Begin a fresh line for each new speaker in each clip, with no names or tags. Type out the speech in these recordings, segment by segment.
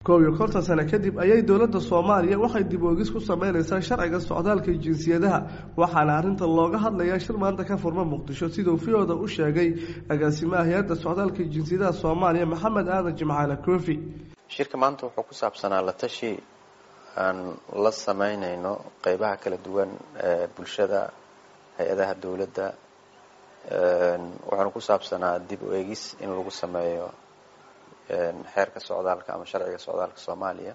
koob iyo konton sano kadib ayay dowladda soomaaliya waxay dib oogis ku sameynaysaa sharciga socdaalka jinsiyadaha waxaana arrinta looga hadlayaa shir maanta ka furma muqdisho siduu fiyooda u sheegay agaasimaha hay-adda socdaalka jinsiyadaha soomaaliya maxamed aadan jimcaale koofi
shirka maanta wuxuu ku saabsanaa la tashi aan la sameynayno qeybaha kala duwan ee bulshada hay-adaha dowladda waxaanu ku saabsanaa dib u eegis in lagu sameeyo xeerka socdaalka ama sharciga socdaalka soomaaliya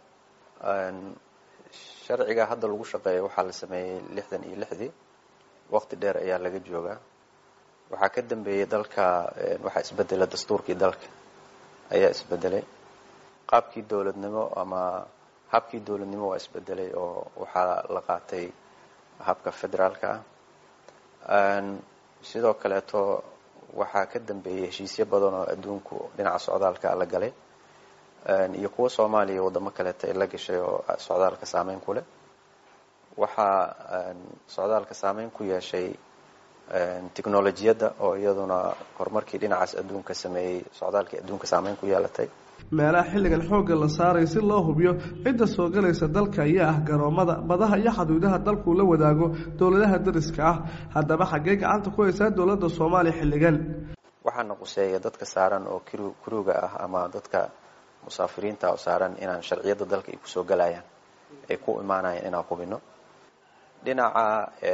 sharciga hadda lagu shaqeeyo waxaa la sameeyey lixdan iyo lixdii waqti dheer ayaa laga joogaa waxaa ka dambeeyey dalka waxaa isbedelay dastuurkii dalka ayaa isbedelay qaabkii dowladnimo ama habkii dowladnimo waa isbedelay oo waxaa la qaatay habka federaalka ah sidoo kaleeto waxaa ka dambeeyey heshiisyo badan oo adduunku dhinaca socdaalka la galay iyo kuwo soomaaliya wadamo kaleeta ay la gashay oo socdaalka saameyn ku leh waxaa socdaalka saameyn ku yeeshay technolojiyadda oo iyaduna horumarkii dhinacaas adduunka sameeyey socdaalkii adduunka saameyn ku yeelatay
meelaha xilligan xoogga la saaray si loo hubiyo cidda soo galaysa dalka ayaa ah garoomada badaha iyo xaduudaha dalkuu la wadaago dowladaha dariska ah haddaba xaggee gacanta ku haysaa dowladda soomaaliya xilligan
waxaana quseeya dadka saaran oo kru kruga ah ama dadka musaafiriinta oo saaran inaan sharciyadda dalka ay kusoo galayaan ay ku imaanayaan inaan hubino dhinaca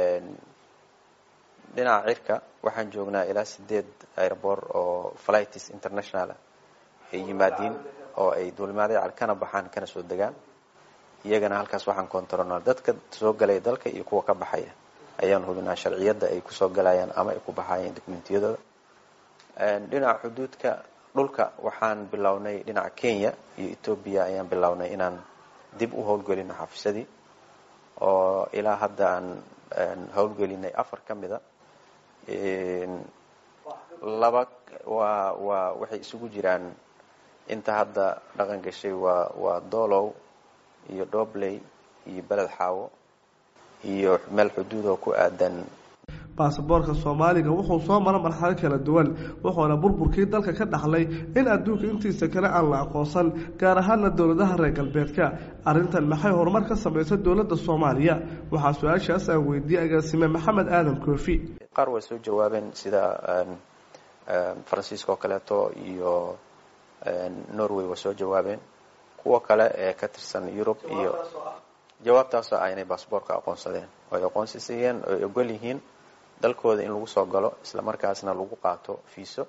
dhinaca cirka waxaan joognaa ilaa sideed airboort oo flights international ay yimaadiin oo ay duulimaadya kana baxaan kana soo degaan iyagana halkaas waxaan controlnaa dadka soo galaya dalka iyo kuwa ka baxaya ayaan hubinaa sharciyadda ay kusoo galayaan ama ay ku baxayeen documentiyadooda dhinaca xuduudka dhulka waxaan bilownay dhinaca kenya iyo ethoobia ayaan bilownay inaan dib u howlgelino xafiisadii oo ilaa hadda aan howlgelinay afar ka mida laba waa waa waxay isugu jiraan inta hadda dhaqan gashay waa waa doolow iyo dhobley iyo beled xaawo iyo meel xuduud oo ku aadan
baasaboorka soomaaliga wuxuu soo mara marxalo kala duwan wuxuuna burburkii dalka ka dhaxlay in adduunka intiisa kale aan la aqoonsan gaar ahaana dowladaha reer galbeedka arrintan maxay horumar ka samaysa dowladda soomaaliya waxaa su-aashaas aan weydiiyey agaasime maxamed aadan koofi
qaar way soo jawaabeen sida faransiiska oo kaleeto iyo norway waa soo jawaabeen kuwa kale ee ka tirsan yurub iyo jawaabtaasoo ah inay baasboorka aqoonsadeen oo ay aqoonsisayeen oo ay ogol yihiin dalkooda in lagu soo galo isla markaasna lagu qaato fiiso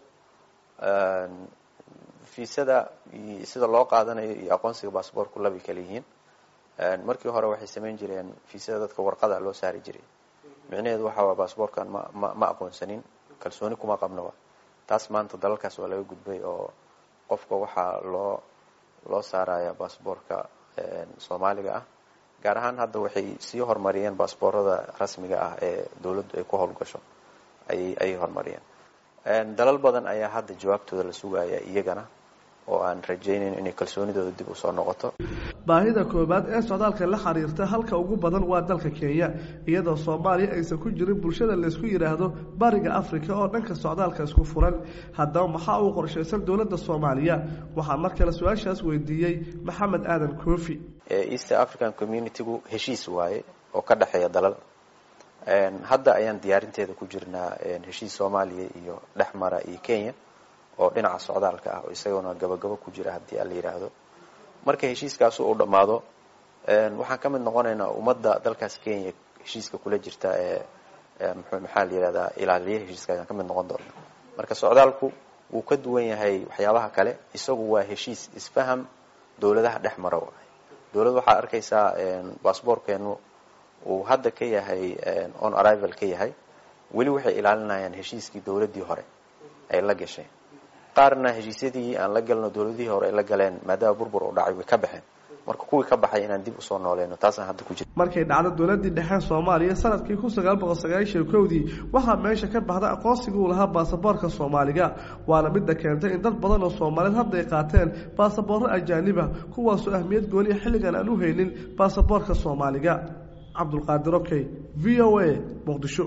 fiisada sida loo qaadanayo iyo aqoonsiga baasboorku labay kala yihiin markii hore waxay samayn jireen fiisada dadka warqada loo saari jiray micnaheedu waxa waa baasboorkan ma ma ma aqoonsanin kalsooni kuma qabnoba taas maanta dalalkaas waa laga gudbay oo qofka waxaa loo loo saaraya baasboorka soomaaliga ah gaar ahaan hadda waxay sii horumariyeen baasboorada rasmiga ah ee dowladdu ay ku howlgasho ayay ayay horumariyeen dalal badan ayaa hadda jawaabtooda la sugaya iyagana oo aan rajaynayn inay kalsoonidooda dib usoo noqoto
baahida koowaad ee socdaalka la xiriirta halka ugu badan waa dalka kenya iyadoo soomaaliya aysan ku jirin bulshada laysku yidhaahdo bariga africa oo dhanka socdaalka isku furan haddaba maxaa uu qorshaysan dowladda soomaaliya waxaa mar kale su-aashaas weydiiyey maxamed aadan koofi
east african communitygu heshiis waaye oo ka dhexeeya dalal hadda ayaan diyaarinteeda ku jirnaa heshiis soomaaliya iyo dhexmara iyo kenya oo dhinaca socdaalka ah oo isaguna gabagabo ku jira haddii ala yidhaahdo marka heshiiskaasu uu dhammaado waxaan ka mid noqonaynaa ummadda dalkaas kenya heshiiska kula jirta ee maxaa la yihahdaa ilaaliya heshiiska ayaan ka mid noqon doona marka socdaalku wuu ka duwan yahay waxyaabaha kale isagu waa heshiis isfaham dowladaha dhex mara waay dowladd waxaad arkaysaa baasboorkeenu uu hadda ka yahay on arrival ka yahay weli waxay ilaalinayaan heshiiskii dowladdii hore ay la gasheen qaarna heshiisyadii aan la galno dowladihii hore ay la galeen maadaama burbur u dhacay way ka baxeen marka kuwii ka baxay inaan dib usoo nooleyno taasaan hadda ku jira
markay dhacdo dowladii dhexe soomaaliya sanadkii kun sagaal boqol sagaashan kowdii waxaa meesha ka baxda aqoonsigii uu lahaa baasaboorka soomaaliga waana midda keentay in dad badan oo soomaaliyeed hadda ay qaateen baasaboorro ajaaniba kuwaasoo ahmiyad gooniya xilligan aan u haynin baasaboorka soomaaliga cabdulqaadir okey v o a muqdisho